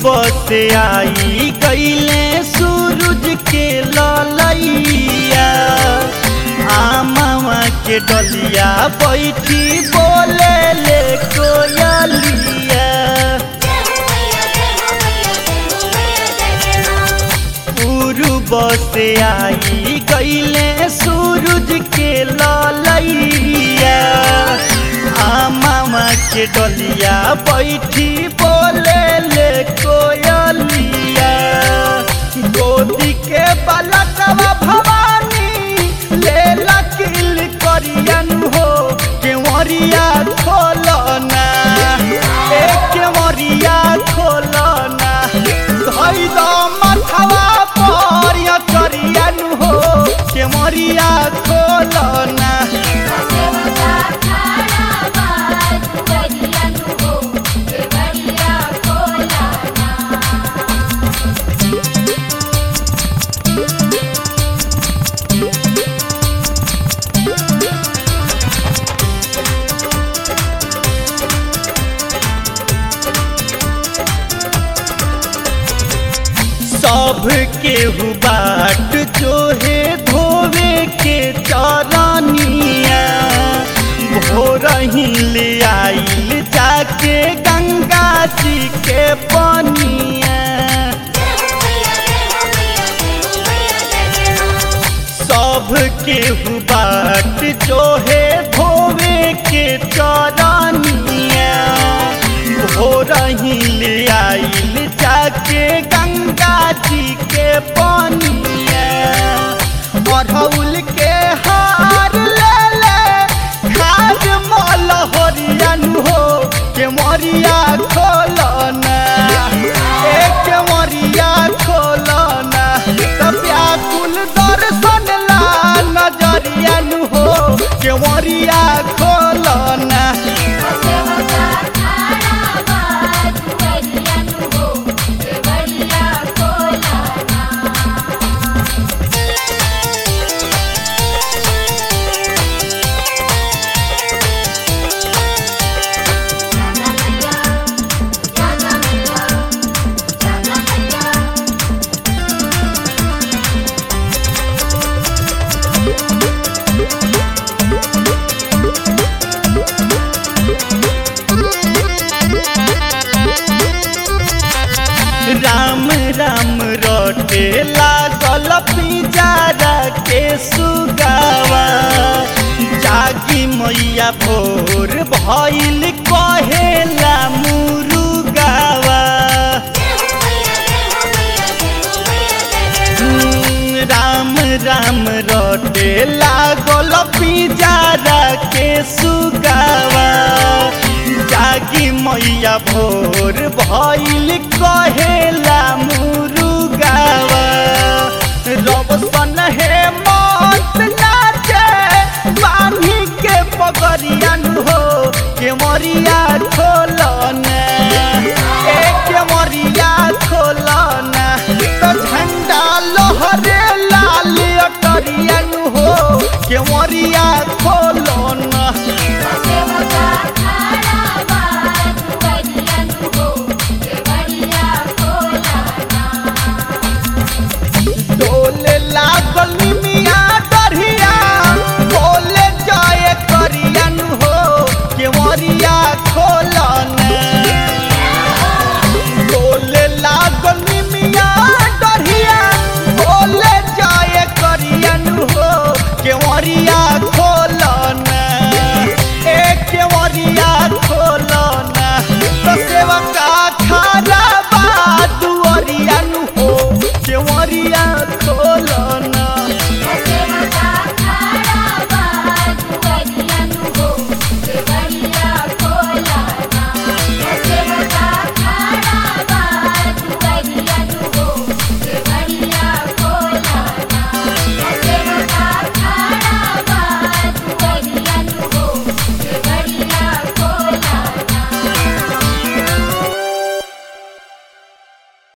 से आई गईले सूरज के ललैया आमावा के डलिया बैठी बोले ले कोयलिया पूर्व से आई गईले सूरज के ललैया आमावा के डलिया बैठी बोले ले कोयलिया गोदी के बलकवा भवानी ले लकिल करियन हो केवरिया खोलना ए केवरिया खोलना धई दो मथवा पर या करियन हो केवरिया खोलना सब केहू बाट जो है धोवे के चरनिया भोर ही ले आइल जाके गंगा जी के पनिया सब केहू बाट जो है धोवे के चरनिया भोर ही ले आइल जाके गंगा जी के पनिया अढ़ौल के हार ले ले खाद मल हरियन हो के मरिया खोलना ए के मरिया खोलना तो व्याकुल दर्शन ला नजरियन हो के मरिया खोलना राम राम रोटे लागल पिंजारा के सुगावा जागी मैया भोर भइल कहेला मुरुगावा हम्म, राम राम रोटे लागल पिंजारा के सुगावा जागी मैया भोर भइल कहेला मुरुगावा रबसन हे मत नाचे बानी के पगरियन हो के मरिया खोल